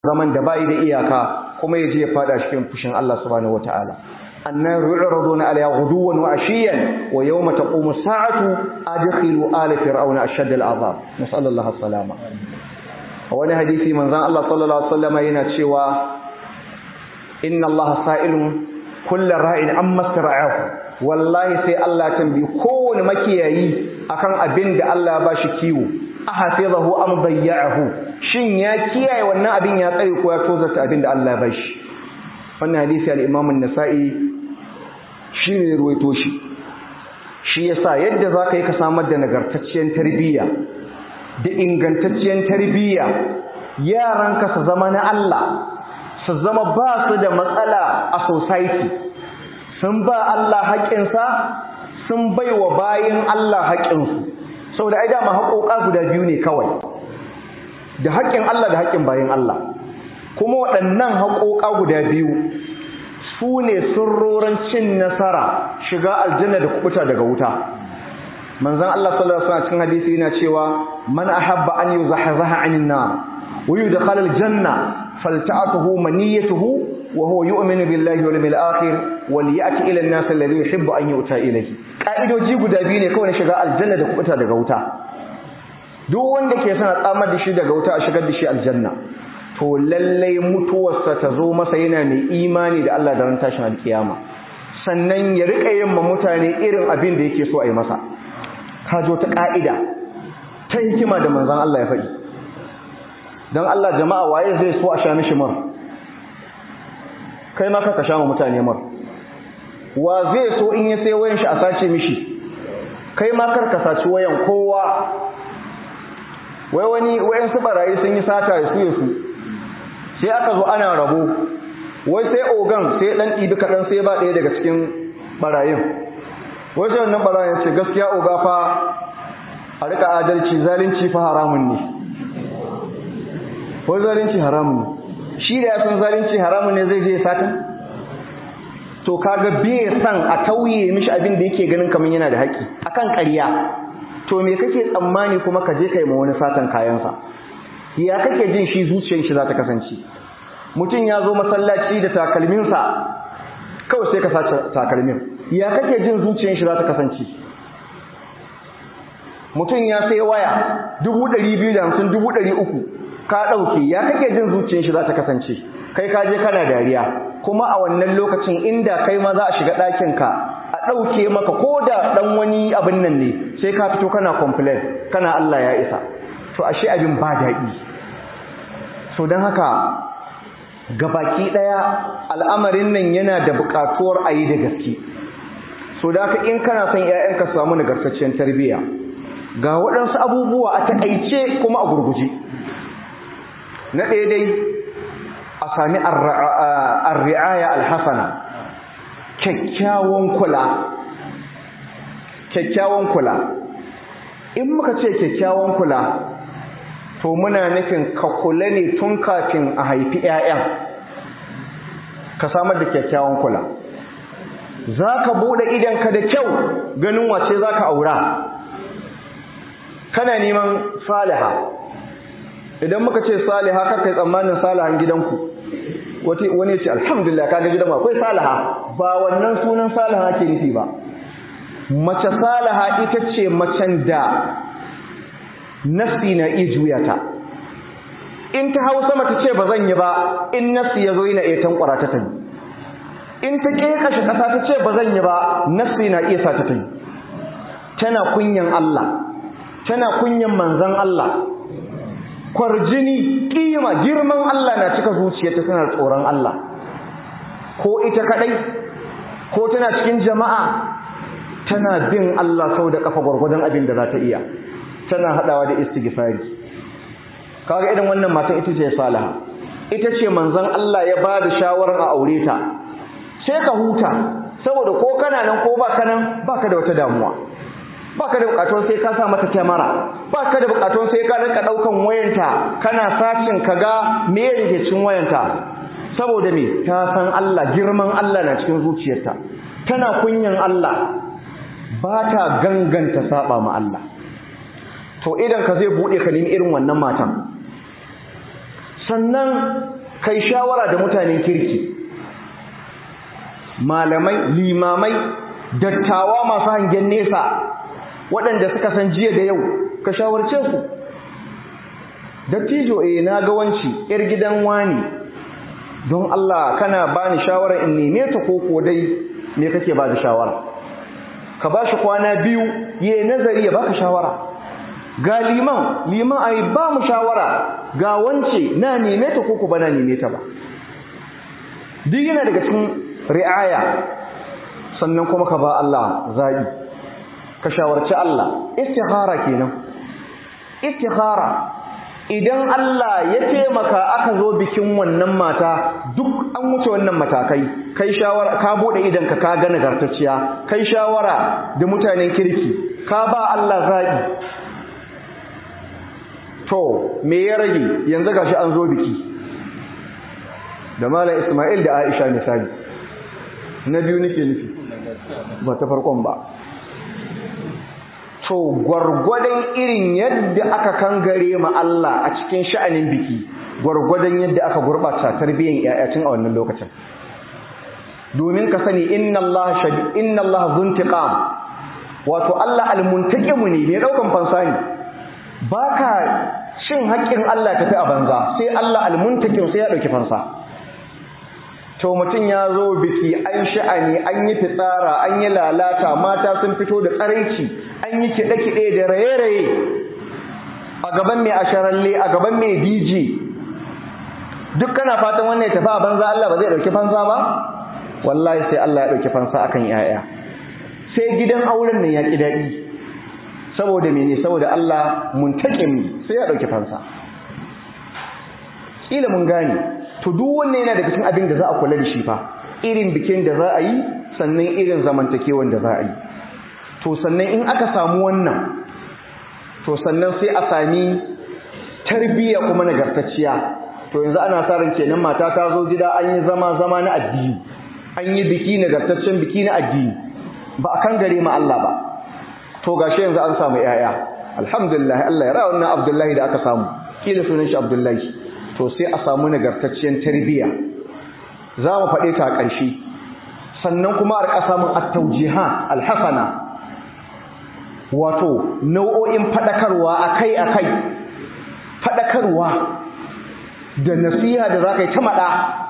zaman da bai da iyaka kuma ya je ya fada cikin fushin Allah subhanahu wataala annar yu'raduna alayha ghuduwan wa ashiyan wa yawma taqumu as-sa'atu adkhilu ala fir'auna ashadda al-'adhab nasallallahu as-salama wani hadisi manzon Allah sallallahu alaihi wasallam yana cewa inna Allah sa'ilun kullu ra'in amma sara'ahu wallahi sai Allah tambayi kowane makiyayi akan abin da Allah ba shi kiwo ahafizahu am dayya'ahu shin ya kiyaye wannan abin ya tsare ko ya tozarta abin da Allah ba shi wannan hadisi al-Imam an-Nasa'i shine ruwaito shi shi yasa yadda zaka yi ka samar da nagartacciyar tarbiyya da ingantacciyar tarbiyya yaranka su zama na Allah su zama ba su da matsala a society sun ba Allah haƙƙinsa sun bai wa bayin Allah haƙƙinsu saboda ai dama haƙoƙa guda biyu ne kawai da haƙƙin Allah da haƙƙin bayin Allah kuma waɗannan haƙoƙa guda biyu su ne sirrorin cin nasara shiga aljanna da kubuta daga wuta manzon Allah sallallahu alaihi wasallam cikin hadisi yana cewa man ahabba an yuzahzaha 'anil nar wa yudkhala aljanna falta'atuhu maniyatuhu وهو يؤمن بالله واليوم الآخر وليأتي إلى الناس الذي يحب أن يؤتى إليه ƙa'idoji guda biyu ne kawai na shiga aljanna da kubuta daga wuta duk wanda ke sana tsamar da shi daga wuta a shigar da shi aljanna to lallai mutuwarsa ta zo masa yana mai imani da Allah da ran tashin alkiyama sannan ya rika yin ma mutane irin abin da yake so a yi masa ka jo ta ƙa'ida ta hikima da manzon Allah ya faɗi don Allah jama'a waye zai so a sha mishi mara kai ma ka sha mutane mar wa zai so in ya sai wayan shi a sace mishi kai ma kar ka saci wayan kowa wai wani wayan su barayi sun yi sata ya suye su sai aka zo ana rabo wai sai ogan sai dan ɗibi kaɗan sai ba ɗaya daga cikin barayin wai sai wannan barayin ce gaskiya oga fa a rika adalci zalunci fa haramun ne wai zalunci haramun ne shi da ya san zalunci haramun ne zai je sata to kaga bai san a tauye mishi abin da yake ganin kamar yana da haƙi akan ƙarya to me kake tsammani kuma ka je kai ma wani satan kayansa ya kake jin shi zuciyar shi za ta kasance mutum ya zo masallaci da takalminsa kawai sai ka sace takalmin ya kake jin zuciyar shi za ta kasance mutum ya sai waya dubu ɗari biyu da hamsin dubu ɗari uku ka ɗauke ya kake jin zuciyar shi za ta kasance kai ka je kana dariya kuma a wannan lokacin inda kai ma za a shiga ɗakinka a ɗauke maka ko da ɗan wani abin nan ne sai ka fito kana complain kana Allah ya isa to ashe abin ba daɗi so don haka gabaki ɗaya al'amarin nan yana da buƙatuwar a yi da gaske so da haka in kana son ‘ya'yanka su samu nagartacciyar tarbiyya ga waɗansu abubuwa a taƙaice kuma a gurguje na ɗaya dai a sami arri'aya alhassana kyakkyawan kula kyakkyawan kula in muka ce kyakkyawan kula to muna nufin ka kula ne tun kafin a haifi 'ya'yan ka samar da kyakkyawan kula za ka buɗe idanka da kyau ganin wace za ka aura kana neman saliha idan muka ce saliha kar kai tsammanin salihan gidanku wani ce alhamdulillah kaga gidan akwai salaha ba wannan sunan salaha ke nufi ba mace salaha ita ce macen da nafsi na iya juya ta in ta hau sama ta ce ba zan yi ba in nafsi ya zo yana iya tankwara ta tayi in ta kashe ƙasa ta ce ba zan yi ba nafsi na iya sa ta tayi tana kunyan Allah tana kunyan manzon Allah kwarjini kima girman Allah na cika zuciyarta tana tsoron Allah ko ita kadai ko tana cikin jama'a tana bin Allah sau da kafa gwargwadon abin da za ta iya tana hadawa da istighfari kaga idan wannan matan ita ce salaha ita ce manzon Allah ya ba da shawarar a aure ta sai ka huta saboda ko kana nan ko ba kana baka da wata damuwa baka da bukatun sai ka sa mata kyamara baka da bukatun sai ka rinka daukan wayanta kana sacin kaga me yake cikin wayanta saboda me ta san Allah girman Allah na cikin zuciyarta tana kunyan Allah ba ta ganganta saba ma Allah to idan ka zai bude ka nemi irin wannan matan sannan kai shawara da mutanen kirki malamai limamai dattawa masu hangen nesa waɗanda suka san jiya da yau ka shawarce su dattijo eh na ga wanci yar gidan wani don Allah kana bani shawara in neme ta ko ko dai me kake ba da shawara ka ba shi kwana biyu ya nazari ya baka shawara ga liman liman ai ba mu shawara ga wance na neme ta ko ba na neme ta ba duk yana daga cikin ri'aya sannan kuma ka ba Allah zabi ka shawarci Allah istikhara kenan istikhara idan Allah ya taimaka aka zo bikin wannan mata duk an wuce wannan matakai kai shawara ka bude idan ka ka ga nagartacciya kai shawara da mutanen kirki ka ba Allah zabi to me ya rage yanzu gashi an zo biki da malam Ismail da Aisha misali na biyu nake nufi ba ta farkon ba to gwargwadon irin yadda aka kangare ma Allah a cikin sha'anin biki gwargwadon yadda aka gurbata tarbiyyar ƴaƴacin a wannan lokacin domin ka sani inna Allah shadi inna Allah zuntiqam wato Allah almuntaqimu ne mai daukan fansa ne baka shin haƙƙin Allah tafi a banza sai Allah almuntaqim sai ya dauki fansa to mutum ya zo biki an sha'ani an yi fitsara an yi lalata mata sun fito da tsaraici an yi kiɗe-kiɗe da raye-raye a gaban mai asharalle a gaban mai dj duk kana fatan wannan ya tafi a banza Allah ba zai ɗauki fansa ba wallahi sai Allah ya ɗauki fansa akan yaya sai gidan auren nan ya ƙi daɗi saboda mene saboda Allah muntaƙin sai ya ɗauki fansa ƙila mun gane to duk wanne yana daga cikin abin da za a kula da shi fa irin bikin da za a yi sannan irin zamantakewan da za a yi to sannan in aka samu wannan to sannan sai a sami tarbiyya kuma nagartacciya to yanzu ana sa ran kenan mata ta zo gida an yi zama zama na addini an yi biki nagartaccen biki na addini ba a kan gare ma Allah ba to gashi yanzu an samu yaya alhamdulillah Allah ya ra wannan Abdullahi da aka samu kila sunan shi Abdullahi to sai a samu nagartacciyar tarbiyya za mu faɗe ta a ƙarshe sannan kuma a riƙa samun at-tawjihat al-hasana wato nau'o'in faɗakarwa akai-akai faɗakarwa da nasiha da za ka yi ta maɗa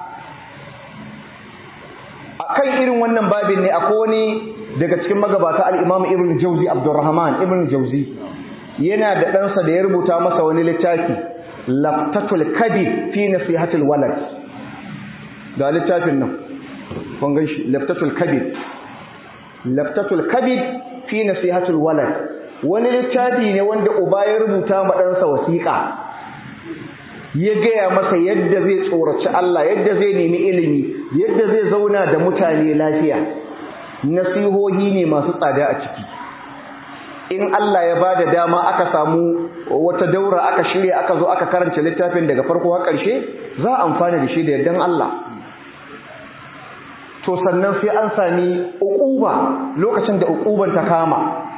a kan irin wannan babin ne akwai wani daga cikin magabata al'imamu ibn jauzi abdurrahman ibn jauzi yana da ɗansa da ya rubuta masa wani littafi laftatul kabid fi nasihatul walad ga littafin nan kun gan shi laftatul kabid laftatul kabid fi nasihatul walad wani littafi ne wanda uba ya rubuta ma ɗansa wasiƙa ya gaya masa yadda zai tsoraci Allah yadda zai nemi ilimi yadda zai zauna da mutane lafiya nasihohi ne masu tsada a ciki in Allah ya bada dama aka samu wata daura aka shirya aka zo aka karanta littafin daga farko har ƙarshe za a amfana da shi da yardan Allah to sannan sai an sami uquba lokacin da uquban ta kama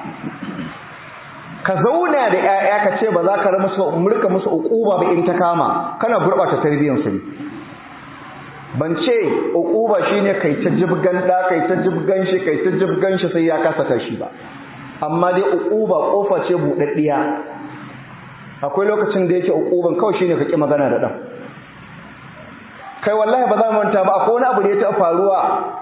ka zauna da ƴaƴa ka ce ba za ka musu murka musu uquba ba in ta kama kana gurbata tarbiyyar su ban ce uquba shine kai ta jibgan da kai ta jibgan shi kai ta jibgan shi sai ya kasa tashi ba amma dai uquba kofa ce budaddiya akwai lokacin da yake uquban kawai shine ka ki magana da dan kai wallahi ba za mu manta ba akwai wani abu da ya taɓa faruwa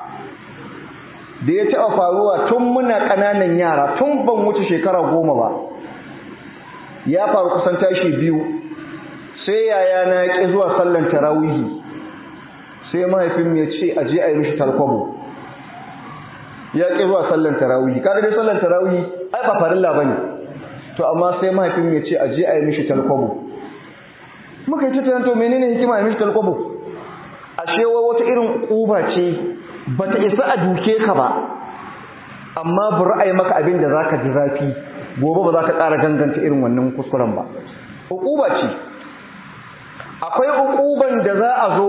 da ya taɓa faruwa tun muna ƙananan yara tun ban wuce shekara goma ba ya faru kusan tashi biyu sai yaya na ya ƙi zuwa sallan tarawihi sai mahaifin ya ce a je a yi mishi talkwabo ya ƙi zuwa sallan tarawihi kaga dai sallan tarawihi ai ba farilla bane to amma sai mahaifin ya ce a je a yi mishi talkwabo muka yi ta to menene hikima a yi mishi talkwabo ashe wata irin ƙuba ce ba ta isa a duke ka ba amma bari a yi maka abin da za ka ji zafi gobe ba za ka ƙara ganganta irin wannan kuskuren ba uquba ce akwai uquban da za a zo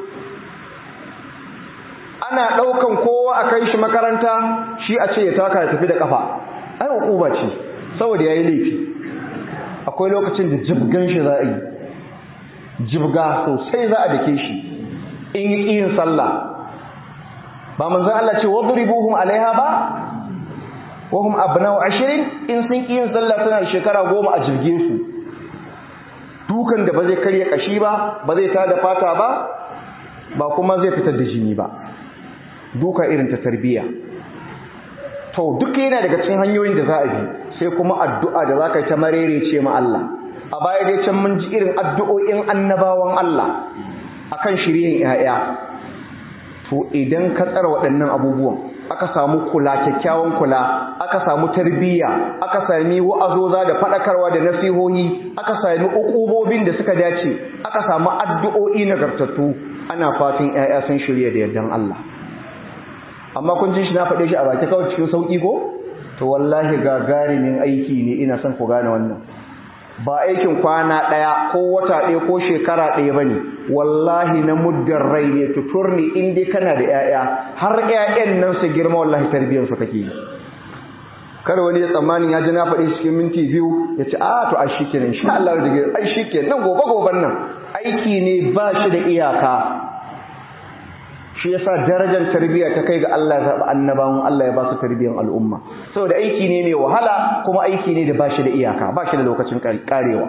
ana ɗaukan kowa a kai shi makaranta shi a ce ya taka ya tafi da ƙafa ai uquba ce saboda ya yi laifi akwai lokacin da jibgan shi za a yi jibga sosai za a dake shi in yi yin sallah ba manzon Allah ce wadribuhum alaiha ba wa hum abna'u ashirin in sun yin sallah suna shekara goma a jirge su dukan da ba zai karya kashi ba ba zai tada fata ba ba kuma zai fitar da jini ba duka irin ta tarbiyya to duk yana daga cikin hanyoyin da za a bi sai kuma addu'a da za ka yi ta marere ce ma Allah a baya dai can mun ji irin addu'o'in annabawan Allah akan shiryen 'ya'ya to idan ka tsara waɗannan abubuwan aka samu kula kyakkyawan kula aka samu tarbiyya aka sami wa'azoza da faɗakarwa da nasihohi aka sami ukubobin da suka dace aka samu addu'o'i nagartattu ana fatan 'ya'ya sun shirya da yardan Allah amma kun ji shi na faɗe shi a baki kawai cikin sauƙi ko to wallahi gagarumin aiki ne ina son ku gane wannan ba aikin kwana ɗaya ko wata ɗaya ko shekara ɗaya ba ne wallahi na muddin rai ne tuturni in dai kana da 'ya'ya har 'ya'yan nan su girma wallahi tarbiyyar su kake yi kada wani ya tsammanin ya ji na faɗi cikin minti biyu ya ce a to ai shikenan insha Allah da ai shikenan nan gobe goben nan aiki ne ba shi da iyaka shi yasa darajar tarbiyya ta kai ga Allah ya zaɓi annabawan Allah ya ba su tarbiyyar al'umma saboda aiki ne mai wahala kuma aiki ne da ba shi da iyaka ba shi da lokacin karewa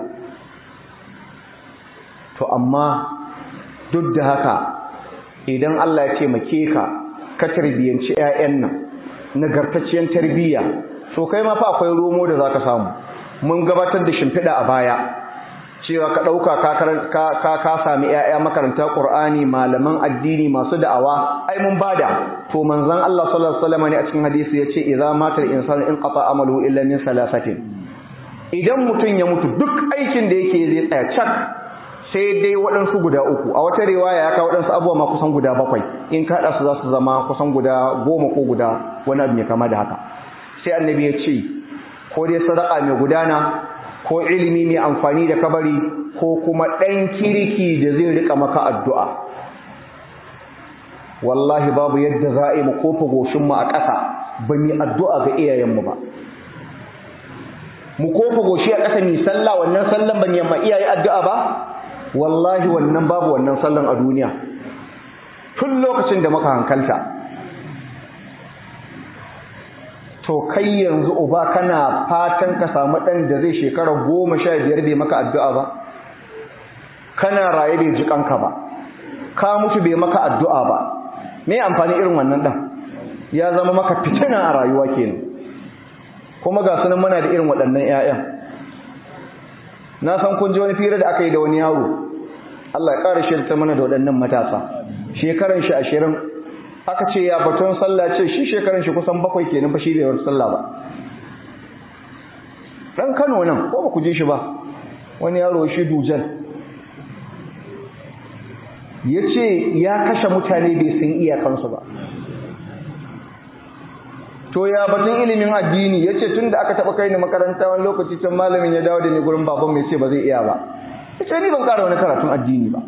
to amma duk da haka idan Allah ya taimake ka ka tarbiyyanci 'ya'yan nan nagartacciyar tarbiyya to kai ma fa akwai romo da zaka samu mun gabatar da shimfiɗa a baya cewa ka ɗauka ka ka sami ‘ya'ya makaranta ƙur'ani malaman addini masu da'awa ai mun bada to manzan Allah sallallahu alaihi ne a cikin hadisi ya ce idza matar insan in qata amalu illa min salasatin idan mutum ya mutu duk aikin da yake zai tsaya cak sai dai waɗansu guda uku a wata riwaya ya kawo waɗansu abubuwa ma kusan guda bakwai in ka haɗa su za su zama kusan guda goma ko guda wani abu mai kama da haka sai annabi ya ce ko dai sadaka mai gudana ko ilimi mai amfani da kabari ko kuma ɗan kirki da zai rika maka addu'a wallahi babu yadda za a yi mu kofa goshinmu a ƙasa ba mu addu'a ga iyayenmu ba mu kofa goshi a ƙasa mai sallah wannan sallan ban yamma iyaye addu'a ba wallahi wannan babu wannan sallan a duniya tun lokacin da muka hankalta to kai yanzu uba kana fatan ka samu ɗan da zai shekara goma sha biyar bai maka addu'a ba kana raye bai ji kanka ba ka mutu bai maka addu'a ba me amfani irin wannan ɗan ya zama maka fitina a rayuwa kenan kuma ga sunan muna da irin waɗannan 'ya'yan na san kun ji wani fira da aka yi da wani yaro Allah ya ƙara shirta mana da waɗannan matasa shekaran shi ashirin aka ce ya baton sallah ce shi shekaran shi kusan bakwai kenan ba shi da yawan sallah ba dan Kano nan ko ba ku ji shi ba wani yaro shi dujal yace ya kashe mutane bai san iyakansu ba to ya batun ilimin addini yace tunda aka taba kai ni makaranta wani lokaci can malamin ya dawo da ni gurin baban mai ce ba zai iya ba yace ni ban ƙara wani karatun addini ba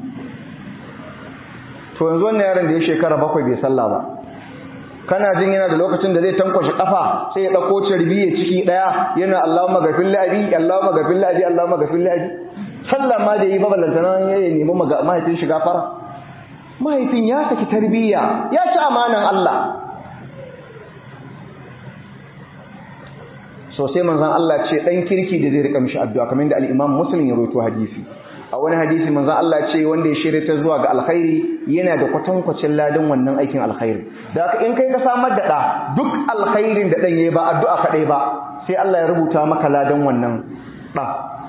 to yanzu wannan yaron da ya shekara bakwai bai sallah ba kana jin yana da lokacin da zai tankwashe kafa sai ya dauko carbi ya ciki daya yana Allahumma ghafir li abi Allahumma ghafir li abi Allahumma ghafir li abi sallah ma da yi ba ballantana ya nemi mahaifin shiga fara mahaifin ya saki tarbiyya ya ci amanan Allah so sai manzon Allah ce dan kirki da zai rika mishi addu'a kamar da al-Imam Muslim ya rawaito hadisi a wani hadisi manzon Allah ce wanda ya shirya ta zuwa ga alkhairi yana da kwatankwacin ladan wannan aikin alkhairi da haka in kai ka samar da da duk alkhairin da dan yayi ba addu'a kadai ba sai Allah ya rubuta maka ladan wannan da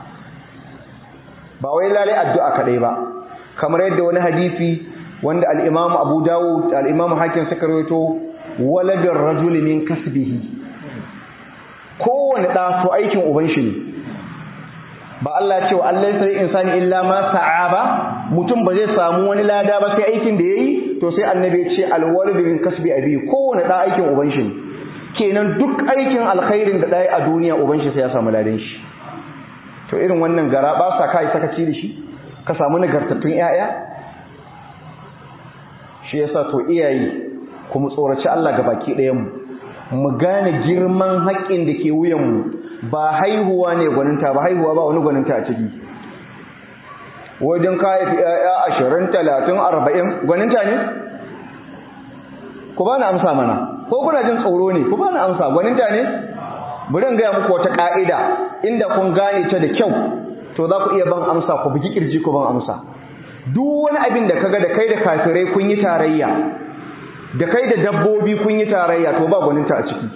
ba wai lalai addu'a kadai ba kamar yadda wani hadisi wanda al-Imam Abu Dawud al-Imam Hakim suka rawaito waladur rajuli min kasbihi kowane da to aikin uban shi ne ba Allah ya ce wa Allah sai insani illa ma sa'a ba mutum ba zai samu wani lada ba sai aikin da yayi to sai annabi ya ce alwalid min kasbi abi kowane da aikin uban shi kenan duk aikin alkhairin da dai a duniya uban shi sai ya samu ladan shi to irin wannan gara ba sa kai sakaci da shi ka samu nagartattun yaya shi yasa to iyaye kuma tsoraci Allah ga baki ɗayan mu mu gane girman haƙƙin da ke wuyan mu ba haihuwa ne gwaninta ba haihuwa ba wani gwaninta a ciki wajen ka haifi ƴaƴa ashirin talatin arba'in gwaninta ne ku ba na amsa mana ko kuna jin tsoro ne ku ba na amsa gwaninta ne bari in gaya muku wata ƙa'ida inda kun gane ta da kyau to za ku iya ban amsa ku bugi kirji ku ban amsa duk wani abin da kaga da kai da kafirai kun yi tarayya da kai da dabbobi kun yi tarayya to ba gwaninta a ciki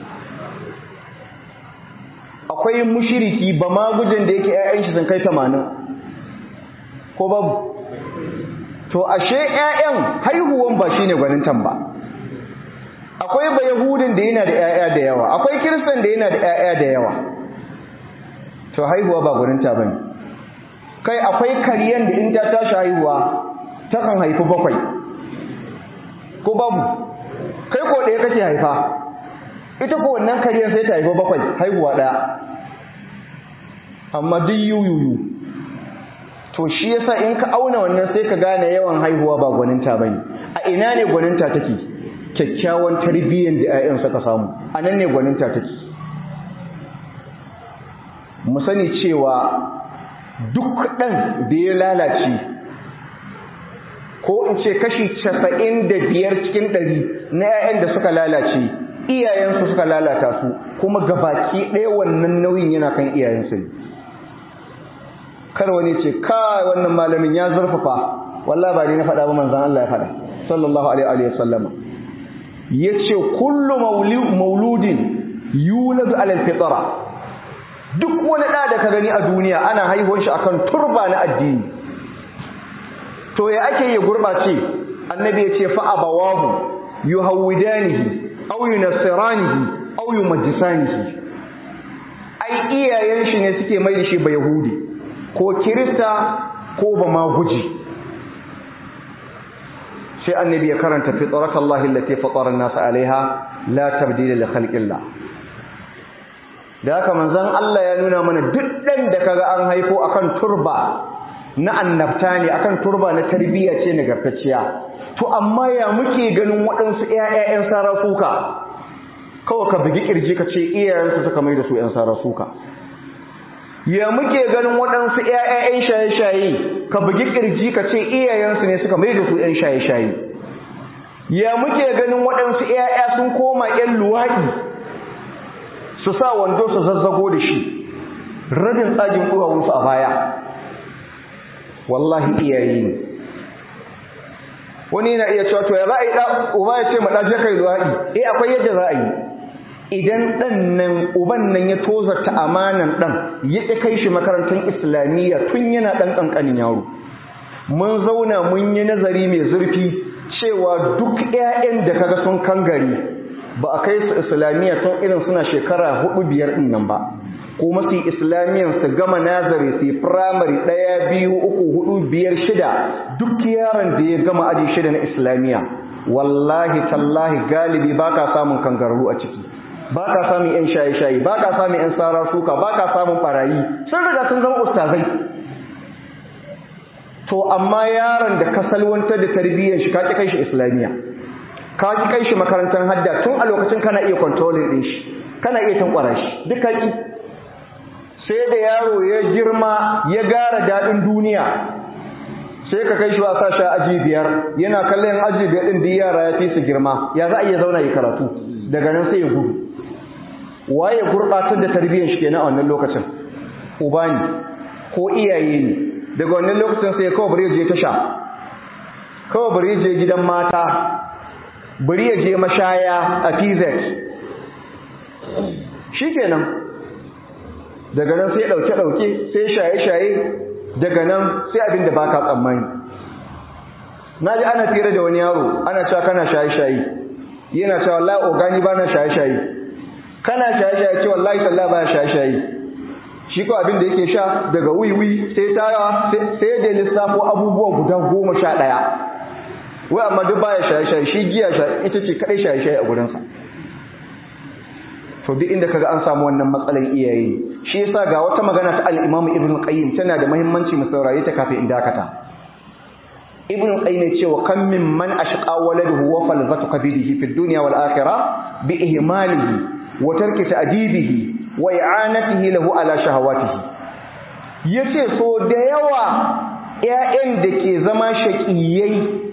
akwai mushiriki ba magujin da yake ƴaƴan shi sun kai 80 ko babu to ashe ƴaƴan haihuwan ba shine gwanintan ba akwai ba yahudin da yana da ƴaƴa da yawa akwai kiristan da yana da ƴaƴa da yawa to haihuwa ba gwaninta bane kai akwai kariyan da in ta tashi haihuwa takan haifi bakwai ko babu kai ko ɗaya kake haifa ita ko wannan kariyar sai ta haifi bakwai haihuwa ɗaya amma duk yuyuyu to shi yasa in ka auna wannan sai ka gane yawan haihuwa ba gwaninta bane a ina ne gwaninta take kyakkyawan tarbiyyar da 'ya'yan suka samu a nan ne gwaninta take mu sani cewa duk ɗan da ya lalace ko in ce kashi casa'in da biyar cikin ɗari na 'ya'yan da suka lalace iyayensu suka lalata su kuma gabaki ɗaya wannan nauyin yana kan iyayensu ne kar wani ce kai wannan malamin ya zurfafa wallahi ba ni na faɗa ba manzon Allah ya faɗa sallallahu alaihi wa sallam yace kullu mauludin yuladu ala alfitra duk wani da da ka gani a duniya ana haihuwar shi akan turba na addini to ya ake yi gurbace annabi ya ce fa abawahu yuhawidanihi aw yunassiranihi aw yumajjisanihi ai iyayen shi ne suke mai da shi ba yahudi ko kirista ko ba ma guji sai annabi ya karanta fitratallahi allati fatara an-nas alaiha la tabdila li khalqillah da haka manzon Allah ya nuna mana duk dan da kaga an haifo akan turba na annabta ne akan turba na tarbiyya ce nagartacciya to amma ya muke ganin waɗansu ƴaƴan sarafuka kawai ka bugi kirji ka ce iyayensu suka mai da su ƴan sarasuka ya muke ganin waɗansu ƴaƴan shaye-shaye ka bugi kirji ka ce iyayensu ne suka mai da su ƴan shaye-shaye ya muke ganin waɗansu ƴaƴa sun koma ƴan luwaɗi su sa wando su zazzago da shi rabin tsagin ɗuwawunsu a baya wallahi iyaye ne wani yana iya cewa to ya za a yi uba ya ce ma ɗaje kai luwaɗi eh akwai yadda za a yi idan ɗan nan uban nan ya tozarta amanan ɗan ya ƙi kai shi makarantar islamiyya tun yana ɗan ƙanƙanin yaro mun zauna mun yi nazari mai zurfi cewa duk 'ya'yan da kaga sun kangare ba a kai su islamiyya tun irin suna shekara hudu biyar ɗin nan ba kuma su islamiyyar su gama nazari su firamare ɗaya biyu uku hudu biyar shida duk yaron da ya gama aji shida na islamiyya wallahi tallahi galibi ba ka samun kangararru a ciki ba ka samun 'yan shaye-shaye ba ka samun 'yan tsara suka ba ka samun barayi sun riga sun zama ustazai to amma yaron da ka salwantar da tarbiyyar shi ka ƙi kai shi islamiyya ka ƙi kai shi makarantar hadda tun a lokacin kana iya kontrolin ɗin shi kana iya tankwara shi duk ka ƙi sai da yaro ya girma ya gara daɗin duniya sai ka kai shi ba sa sha aji biyar yana kallon aji biyar ɗin da yara ya fi su girma ya za a iya zauna yi karatu daga nan sai ya gudu waye gurɓatar da tarbiyyar shi kenan a wannan lokacin uba ne ko iyaye ne daga wannan lokacin sai kawai bari ya je tasha kawai bari ya je gidan mata bari ya je mashaya a PZ shikenan daga nan sai ɗauke-ɗauke sai shaye-shaye daga nan sai abin da baka tsammani na ji ana fira da wani yaro ana cewa kana shaye-shaye yana cewa wallahi ogani ba na shaye-shaye kana shaye-shaye ce wallahi sallah ba shaye-shaye shi ko abin da yake sha daga wiwi sai tara sai da lissafo abubuwa guda goma sha ɗaya wai amma duk baya shaye-shaye shi giya ita ce kaɗai shaye-shaye a gurinsa to duk inda kaga an samu wannan matsalan iyaye shi yasa ga wata magana ta al-Imam Ibn Qayyim tana da muhimmanci mu saurare ta kafin in dakata Ibn Qayyim ne cewa kam min man ashqa waladuhu wa falzatu qabidihi fi dunya wal akhirah bi ihmalihi wa tarki ta'dibihi wa i'anatihi lahu ala shahawatihi yace so da yawa ƴaƴan da ke zama shaƙiyai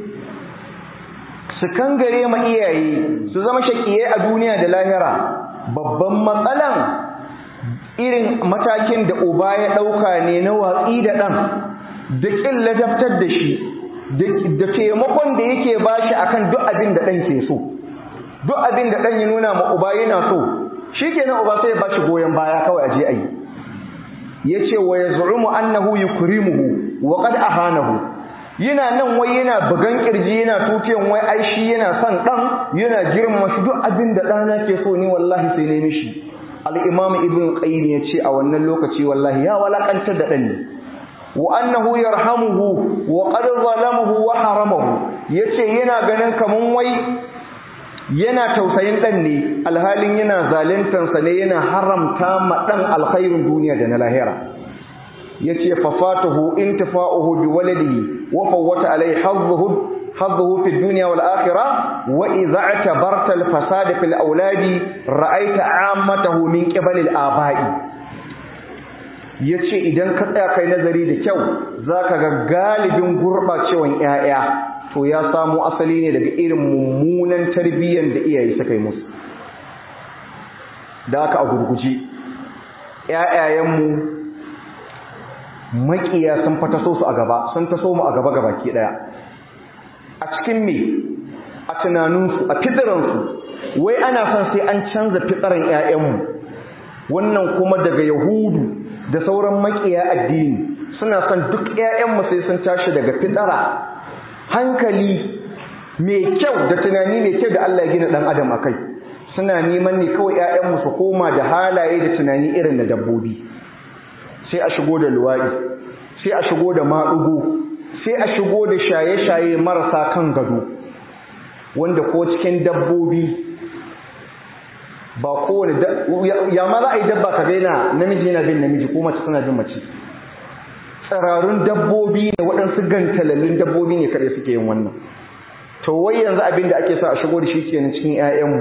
su kangare ma iyaye su zama shaƙiyai a duniya da lahira babban matsalan irin matakin da uba ya ɗauka ne na watsi da ɗan da ƙin ladabtar da shi da taimakon da yake ba shi akan duk abin da ɗan ke so duk abin da ɗan ya nuna ma uba yana so shi kenan uba sai ya ba shi goyon baya kawai a je a yi ya ce wa ya zu'umu annahu yukrimuhu wa qad ahanahu yana nan wai yana bugan kirji yana tukiyan wai ai shi yana son ɗan yana girma shi duk abin da ɗana ke so ni wallahi sai ne mishi al-imam ibn qayyim ya ce a wannan lokaci wallahi ya walakantar da ɗan ne wa annahu yarhamuhu wa qad zalamahu wa haramahu yace yana ganin kaman wai yana tausayin dan ne alhalin yana zaluntan sa ne yana haramta ma dan alkhairin duniya da na lahira yace fa fatahu intifa'uhu bi waladihi wa fawwata alayhi hazzuhu hazzuhu fi dunya wal akhirah wa idza i'tabarta al fasad fil awladi ra'aita 'ammatahu min qibali al aba'i ya ce idan ka tsaya kai nazari da kyau za ka ga galibin gurɓacewan 'ya'ya to ya samo asali ne daga irin mummunan tarbiyyar da iyaye suka yi musu da aka a gurguje 'ya'yayenmu maƙiya sun fa taso su a gaba sun taso mu a gaba gaba ke ɗaya a cikin me a tunaninsu a fitiransu wai ana son sai an canza fitaran 'ya'yanmu wannan kuma daga yahudu da sauran makiya addini suna son duk ƴaƴanmu sai sun tashi daga fitara hankali mai kyau da tunani mai kyau da Allah ya gina dan adam akai suna neman ne kawai ƴaƴanmu su koma da halaye da tunani irin da dabbobi sai a shigo da luwadi sai a shigo da maɗugo sai a shigo da shaye-shaye marasa kan gado wanda ko cikin dabbobi ba kowane ya ma za a yi dabba ka gaina namiji yana bin namiji ko mace suna bin mace tsirarun dabbobi ne waɗansu gantalallun dabbobi ne kaɗai suke yin wannan to wai yanzu abin da ake sa a shigo da shi kenan cikin 'ya'yanmu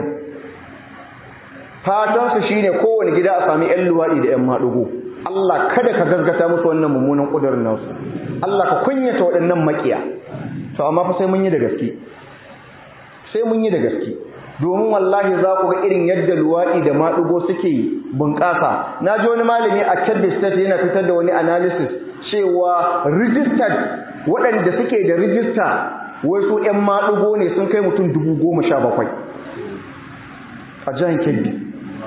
fatansu shine kowane gida a sami 'yan luwaɗi da 'yan maɗugo Allah kada ka gaskata musu wannan mummunan ƙudurin nasu Allah ka kunyata waɗannan maƙiya to amma fa sai mun yi da gaske sai mun yi da gaske domin wallahi za ku ga irin yadda luwaɗi da maɗugo suke bunƙasa na ji wani malami a Kebbi State yana fitar da wani analysis cewa registered waɗanda suke da rijista wasu 'yan maɗugo ne sun kai mutum dubu goma sha bakwai a jihar Kebbi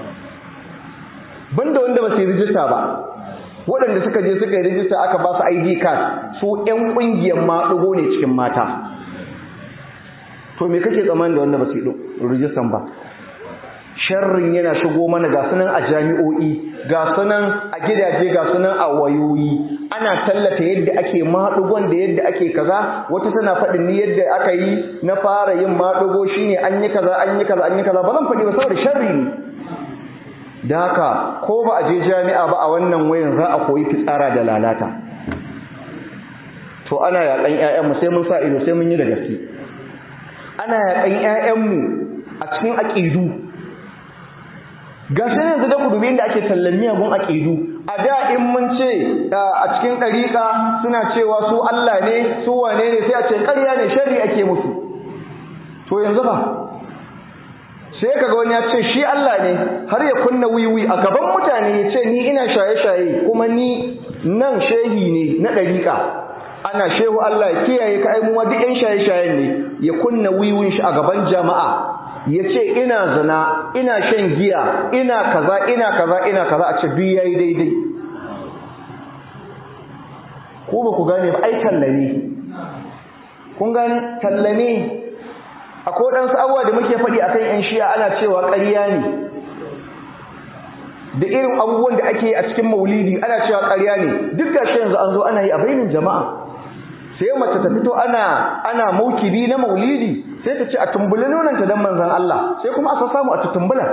banda wanda ba su yi rijista ba waɗanda suka je suka yi rijista aka ba su ID card su 'yan ƙungiyar maɗugo ne cikin mata to me kake tsammani da wanda ba su yi rijistan ba sharrin yana shigo mana ga sunan a jami'o'i ga sunan a gidaje ga sunan a wayoyi ana tallata yadda ake maɗugon da yadda ake kaza wata tana faɗin ni yadda aka yi na fara yin maɗugo shine an yi kaza an yi kaza an yi kaza ba zan faɗi ba saboda sharri ne da haka ko ba a je jami'a ba a wannan wayan za a koyi fitsara da lalata to ana yaƙan 'ya'yanmu sai mun sa ido sai mun yi da gaske ana yaƙan 'ya'yanmu a cikin aƙidu gashi yanzu da kudubi inda ake tallan miyagun aƙidu a da in mun ce a cikin ɗariƙa suna cewa su Allah ne su wane ne sai a ce ƙarya ne sharri ake musu to yanzu ba sai kaga wani ya ce shi Allah ne har ya kunna wiwi a gaban mutane ya ce ni ina shaye-shaye kuma ni nan shehi ne na ɗariƙa ana shehu Allah ya kiyaye ka aimuwa duk ƴan shaye-shayen ne ya kunna wiwin shi a gaban jama'a ya ce ina zina ina shan giya ina kaza ina kaza ina kaza a ce duk yayi daidai ko ba ku gane ba ai tallane kun gane tallane akwai ɗansu abubuwa da muke faɗi akan ƴan shiya ana cewa ƙarya ne da irin abubuwan da ake a cikin maulidi ana cewa ƙarya ne duk gashi yanzu an zo ana yi a bainin jama'a sai mace ta fito ana ana maukibi na maulidi sai ta ce a tumbula nonanta dan manzon Allah sai kuma a samu a tumbula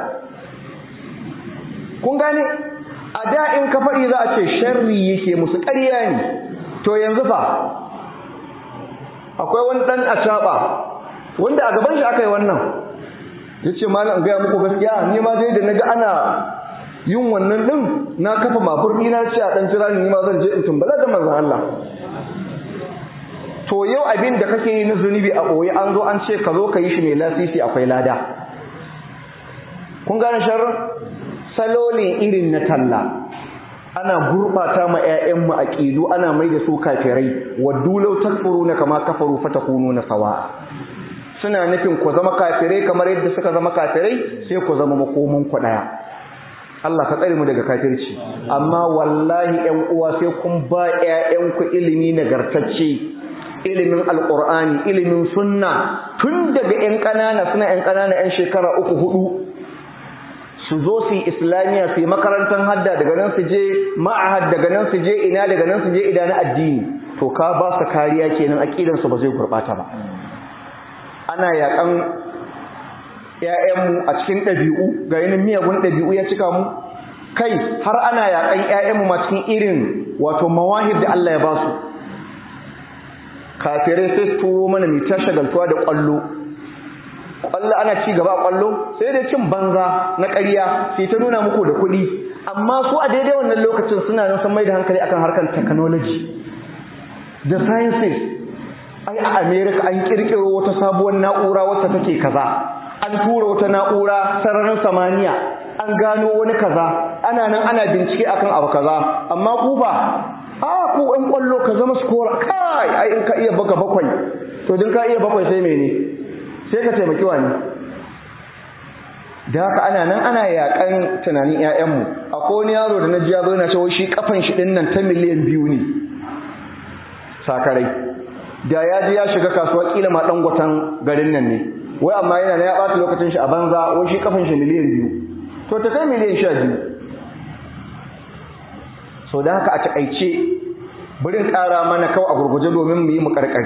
kun gane a da in ka faɗi za a ce sharri yake musu ƙarya ne to yanzu fa akwai wani ɗan acaɓa wanda a gaban shi aka yi wannan ya ce malam gaya muku gaskiya ni ma dai da na ga ana yin wannan ɗin na kafa mafur ni na ce a ɗan jira ni ma zan je in tumbala da manzon Allah to yau abin da kake yi na zunubi a ɓoye an zo an ce ka zo ka yi shi mai lasisi akwai lada kun gane sharrin salo ne irin na talla ana gurɓata ma 'ya'yanmu a ƙilu ana mai da su kafirai waddu law takfuruna kama kafaru fatakunu na sawa suna nufin ku zama kafirai kamar yadda suka zama kafirai sai ku zama makomin ku ɗaya Allah ka tsare mu daga kafirci amma wallahi ƴan uwa sai kun ba ƴaƴanku ilimi nagartacce ilimin alqur'ani ilimin sunna tun daga ƴan ƙanana suna ƴan ƙanana ƴan shekara uku hudu su zo su yi islamiyya su yi makarantar hadda daga nan su je ma'ahad daga nan su je ina daga nan su je ida na addini to ka ba su kariya kenan aqidan su ba zai gurbata ba ana yakan ‘ya'yanmu a cikin ɗabi'u ga yanin miyagun ɗabi'u ya cika mu kai har ana yaƙan ‘ya'yanmu ma cikin irin wato mawahib da Allah ya ba su kafirai sai su turo mana mai ta shagaltuwa da ƙwallo ƙwallo ana ci gaba a ƙwallo sai dai cin banza na ƙarya sai ta nuna muku da kuɗi amma su a daidai wannan lokacin suna nan sun mai da hankali akan harkar technology da sciences ai a america an ƙirƙiro wata sabuwar na'ura wacce take kaza an tura wata na'ura sararin samaniya an gano wani kaza ana nan ana bincike akan abu kaza amma ku ba a ku ɗan ƙwallo ka zama skora kai ai in ka iya baka bakwai to din ka iya bakwai sai mene sai ka taimaki wani da haka ana nan ana yaƙan tunanin ƴaƴanmu akwai wani yaro da na ji ya zo yana cewa shi kafan shi ɗin nan ta miliyan biyu ne sakarai da ya ji ya shiga kasuwa kila ma ɗan gwatan garin nan ne wai amma yana na ya ɓata lokacin shi a banza wai shi kafin shi miliyan biyu to ta kai miliyan sha biyu so da haka a taƙaice birin ƙara mana kawai a gurguje domin mu yi mu ƙarƙari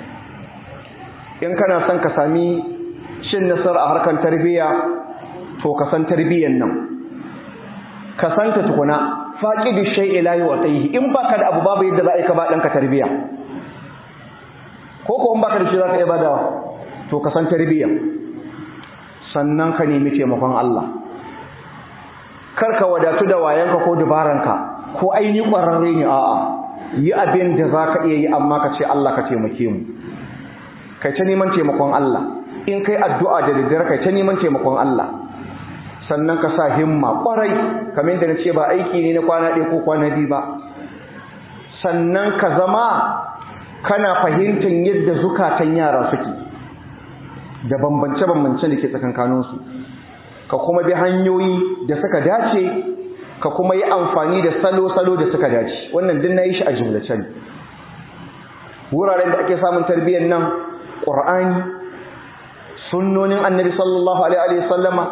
in kana son ka sami shin nasara a harkar tarbiyya to ka san tarbiyyan nan ka san ta tukuna faqidu shay'i la yu'tihi in baka da abu babu yadda za a yi ka ba ɗanka tarbiyya ko ko in baka da shi za ka iya badawa to ka san tarbiyya sannan ka nemi taimakon Allah kar ka wadatu da wayanka ko dubaranka ko aini ƙwararre ne a'a yi abin da za ka iya yi amma ka ce Allah ka taimake mu kai ta neman taimakon Allah in kai addu'a da daddare kai ta neman taimakon Allah sannan ka sa himma ƙwarai kamar yadda na ce ba aiki ne na kwana ɗaya ko kwana biyu ba sannan ka zama kana fahimtar yadda zukatan yara suke da bambance-bambance da ke tsakankaninsu ka kuma bi hanyoyi da suka dace ka kuma yi amfani da salo-salo da suka dace wannan din na yi shi a jumlace ne wuraren da ake samun tarbiyyar nan ƙur'ani sunnonin annabi sallallahu alaihi sallama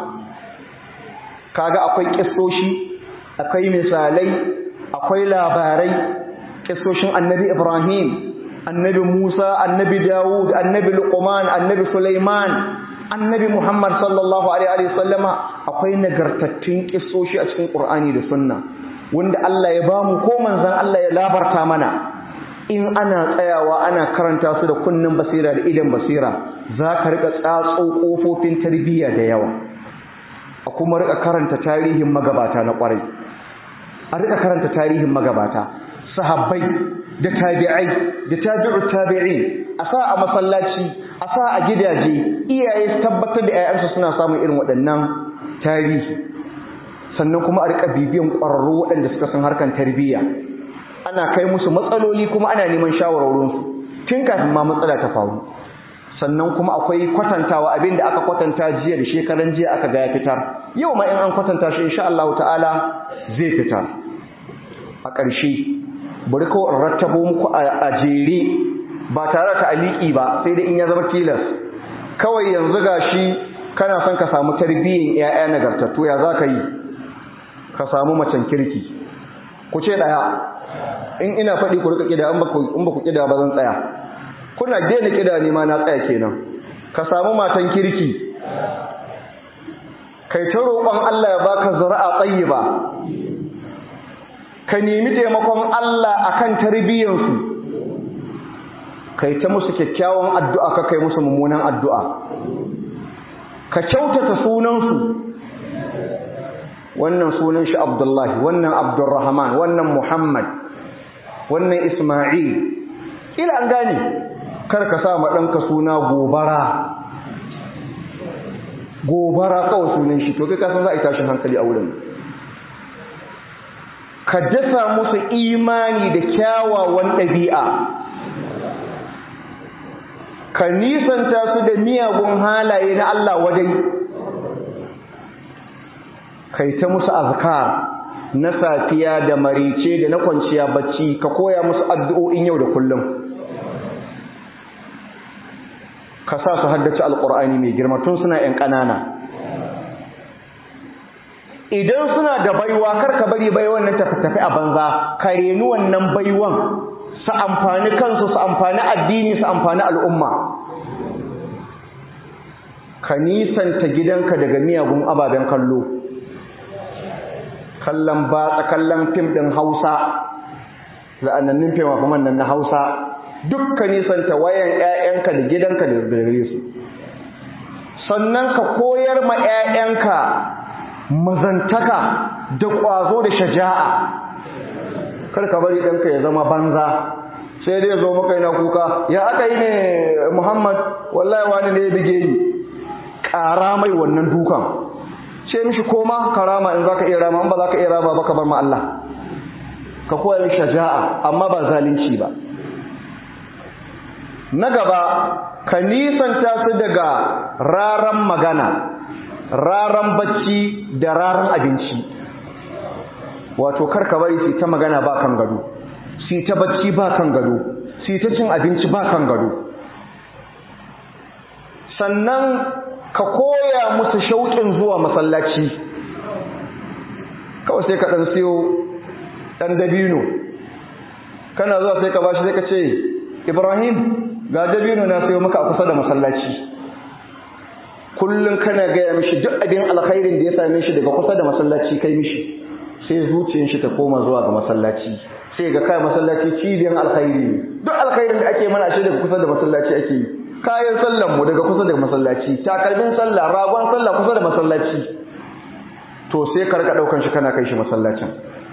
kaga akwai ƙistoshi akwai misalai akwai labarai ƙistoshin annabi ibrahim annabi Musa, annabi Dawud, annabi Luqman, annabi Sulaiman, annabi Muhammad sallallahu alaihi sallama akwai nagartattun kissoshi a cikin Qur'ani da Sunna wanda Allah ya bamu ko manzon Allah ya labarta mana in ana tsayawa ana karanta su da kunnin basira da idan basira za ka rika tsatso kofofin tarbiyya da yawa a kuma rika karanta tarihin magabata na kwarai a rika karanta tarihin magabata sahabbai da tabi'ai da tabi'u tabi'in a sa a masallaci a sa a gidaje iyaye su tabbatar da 'ya'yansu suna samun irin waɗannan tarihi sannan kuma a rika bibiyan ƙwararru waɗanda suka san harkan tarbiyya ana kai musu matsaloli kuma ana neman shawarwarinsu tun kafin ma matsala ta faru sannan kuma akwai kwatantawa abin da aka kwatanta jiya da shekaran jiya aka ga ya fitar yau ma in an kwatanta shi insha Allah ta'ala zai fitar a ƙarshe bari kawai in rattabo muku a jere ba tare da aliki ba sai dai in ya zama tilas kawai yanzu gashi kana son ka samu tarbiyyar ƴaƴa nagartattu ya za ka yi ka samu macen kirki ku ce ɗaya in ina faɗi ku rika ƙida in ba ku ƙida ba zan tsaya kuna daina ƙida ne ma na tsaya kenan ka samu matan kirki kai ta roƙon Allah ya baka zuri'a tayyiba ka nemi taimakon Allah akan tarbiyyarsu kai ta musu kyakkyawan addu'a ka kai musu mummunan addu'a ka kyautata sunansu wannan sunan shi Abdullahi wannan Abdurrahman wannan Muhammad wannan Isma'il ila an gane kar ka sa ma ɗanka suna gobara gobara kawai sunan shi to kai kasan za a yi tashin hankali a wurin ka dasa musu imani da kyawawan ɗabi'a ka nisanta su da miyagun halaye na Allah wajen kai ta musu azkar na safiya da marice da na kwanciya bacci ka koya musu addu'o'in yau da kullum ka sa su haddace alƙur'ani mai girma tun suna ‘yan ƙanana idan suna da baiwa kar ka bari baiwan nan tafi a banza ka reni wannan baiwan su amfani kansu su amfani addini su amfani al'umma ka nisanta gidanka daga miyagun ababen kallo kallon batsa kallon fim ɗin hausa za'anannin fim a nan na hausa dukkan nisanta wayan 'ya'yanka da gidanka da gare su sannan ka koyar ma 'ya'yanka mazantaka da ƙwazo da shaja'a kar ka bari ɗanka ya zama banza sai dai zo maka yana kuka ya aka yi ne muhammad wallahi wani ne ya bige ni ƙara mai wannan dukan ce mishi koma karama in zaka iya rama in ba zaka iya rama ba ka bar ma Allah ka koya mishi shaja'a amma ba zalunci ba na gaba ka nisanta su daga raran magana raran bacci da raran abinci wato karka bari su ta magana ba kan gado su ta bacci ba kan gado su ta cin abinci ba kan gado sannan ka koya musu shauƙin zuwa masallaci kawai sai ka ɗan siyo ɗan dabino kana zuwa sai ka bashi sai ka ce ibrahim ga dabino na sayo maka a kusa da masallaci kullum kana gaya mishi duk abin alkhairin da ya same shi daga kusa da masallaci kai mishi sai zuciyar shi ta koma zuwa ga masallaci sai ga kai masallaci cibiyar alkhairi ne duk alkhairin da ake mana shi daga kusa da masallaci ake yi kayan sallan mu daga kusa da masallaci takalmin sallah ragon sallah kusa da masallaci to sai ka rika daukan shi kana kai shi masallacin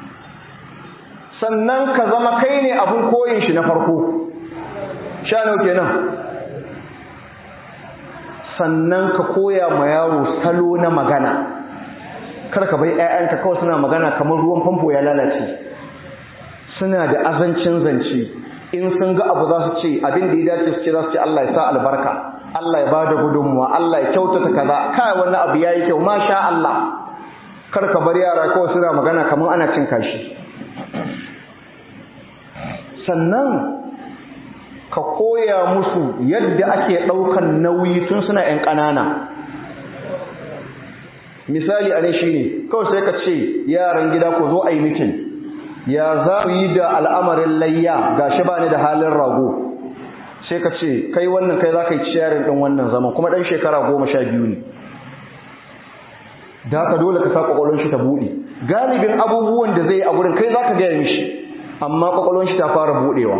sannan ka zama kai ne abun koyin shi na farko sha nawa kenan sannan ka koya ma yaro salo na magana kar ka bai ƴaƴanka kawai suna magana kamar ruwan famfo ya lalace suna da azancin zance in sun ga abu za su ce abin da ya dace su ce za su ce Allah ya sa albarka Allah ya bada gudunmuwa Allah ya kyautata kaza kai wannan abu yayi kyau masha Allah kar ka bar yara kawai suna magana kamar ana cin kashi sannan ka koya musu yadda ake ɗaukan nauyi tun suna ‘yan ƙanana misali a ne shi ne kawai sai ka ce yaran gida ko zo a yi mitin ya za ku yi da al'amarin layya ga shi ba ni da halin rago sai ka ce kai wannan kai za ka yi ciyarin ɗin wannan zaman kuma ɗan shekara goma sha biyu ne da haka dole ka sa ƙwaƙwalon shi ta buɗe galibin abubuwan da zai yi a wurin kai za ka gaya mishi amma ƙwaƙwalon shi ta fara buɗewa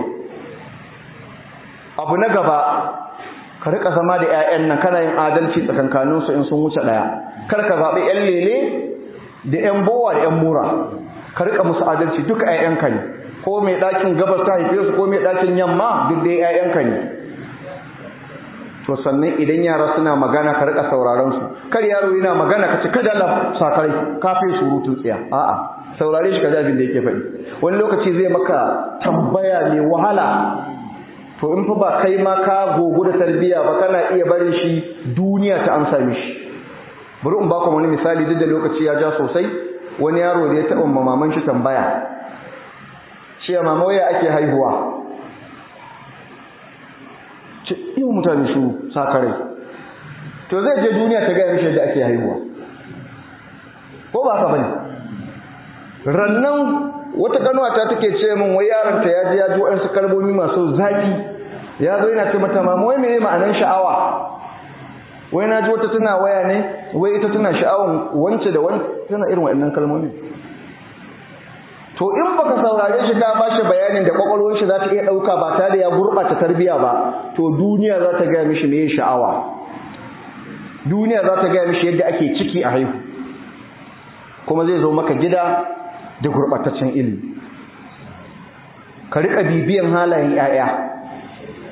abu na gaba ka rika zama da 'ya'yan nan kana yin adalci tsakankaninsu in sun wuce ɗaya kar ka zaɓi 'yan lele da 'yan bowa da 'yan mura ka rika musu adalci duka 'ya'yanka ne ko mai ɗakin gabas ta haife su ko mai ɗakin yamma duk dai 'ya'yanka ne to sannan idan yara suna magana ka rika sauraron su kar yaro yana magana ka ce kada Allah sakarai kafin surutun tsiya a'a saurare shi ka ji abin da yake faɗi wani lokaci zai maka tambaya mai wahala to in fa ba kai ma ka gogo da tarbiya ba kana iya barin shi duniya ta amsa mishi bari in baku wani misali duk da lokaci ya ja sosai wani yaro da ya taɓa maman shi tambaya ce mama waya ake haihuwa ce iya mutane su sakarai to zai je duniya ta gaya mishi yadda ake haihuwa ko ba ka bane rannan wata ganuwata take ce min wai yaronta ya ji ya ji waɗansu kalmomi masu zafi ya zo yana ce mata mama wai meye ma'anar sha'awa wai na ji wata tana waya ne wai ita tana sha'awan wance da wance tana irin waɗannan kalmomi to in baka saurare shi ka ba shi bayanin da kwakwalwar shi za ta iya ɗauka ba tare da ya gurɓata tarbiyya ba to duniya za ta gaya mishi meye sha'awa duniya za ta gaya mishi yadda ake ciki a haihu kuma zai zo maka gida da gurɓataccen ilimi ka riƙa bibiyan halayen ‘ya'ya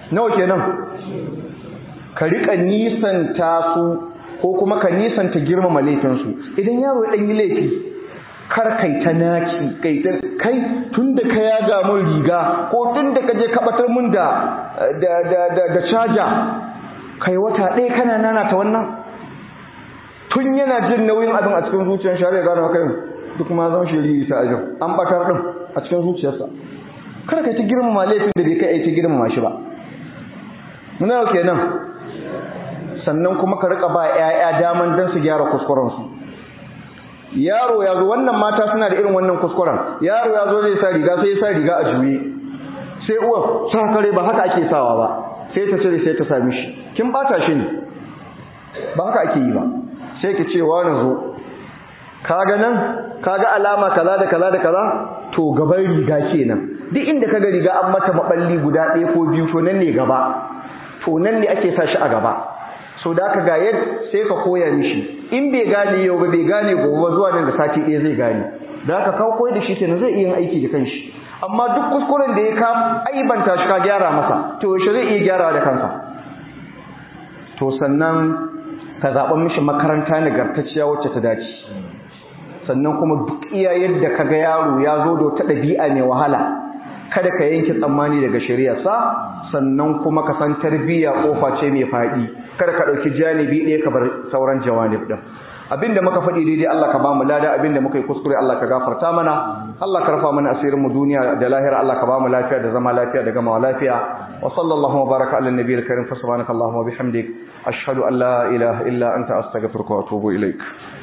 nawa kenan ka rika nisanta su ko kuma ka nisanta girmama laifinsu idan yaro ya ɗan yi laifi kar kai ta naki kai ta kai tunda ka yaga mun riga ko tunda ka je ka batar mun da da da da, da caja kai wata ɗaya kana nana ta wannan tun yana jin nauyin abin a cikin zuciyar shi har ya gano haka duk ma zan shiri ta ajin an batar din a cikin zuciyarsa kada kai ta girmama laifin da bai kai ai ta girmama shi ba muna yau kenan sannan kuma ka rika ba 'ya'ya daman dan su gyara kuskuren su yaro ya zo wannan mata suna da irin wannan kuskuren yaro ya zo zai sa riga sai ya sa riga a juye sai uwar sa kare ba haka ake sawa ba sai ta cire sai ta sami shi kin bata shi ne ba haka ake yi ba sai ki ce wani zo kaga nan kaga alama kaza da kaza da kaza to gaban riga kenan duk inda kaga riga an mata maballi guda ɗaya ko biyu to nan ne gaba to nan ne ake sa shi a gaba so da aka ga yadda sai ka koya mishi in bai gane yau ba bai gane gobe ba zuwa nan da sati ɗaya zai gane da aka kawo koyar da shi kenan zai iya yin aiki da kanshi amma duk kuskuren da ya ka aibanta shi ka gyara masa to yaushe zai iya gyara da kansa to sannan ka zaɓa mishi makaranta nagartacciya wacce ta dace sannan kuma duk iya yadda ka ga yaro ya zo da wata ɗabi'a mai wahala kada ka yanke tsammani daga shari'arsa sannan kuma ka san tarbiyya kofa ce mai faɗi kada ka ɗauki janibi ɗaya ka bar sauran jawanib ɗin abinda muka faɗi daidai Allah ka ba mu lada abinda muka yi kuskure Allah ka gafarta mana Allah ka rafa mana asirin mu duniya da lahira Allah ka ba mu lafiya da zama lafiya da gamawa lafiya wa sallallahu wa baraka ala nabiyil karim fa subhanaka allahumma wa bihamdik ashhadu an la ilaha illa anta astaghfiruka wa atubu ilaik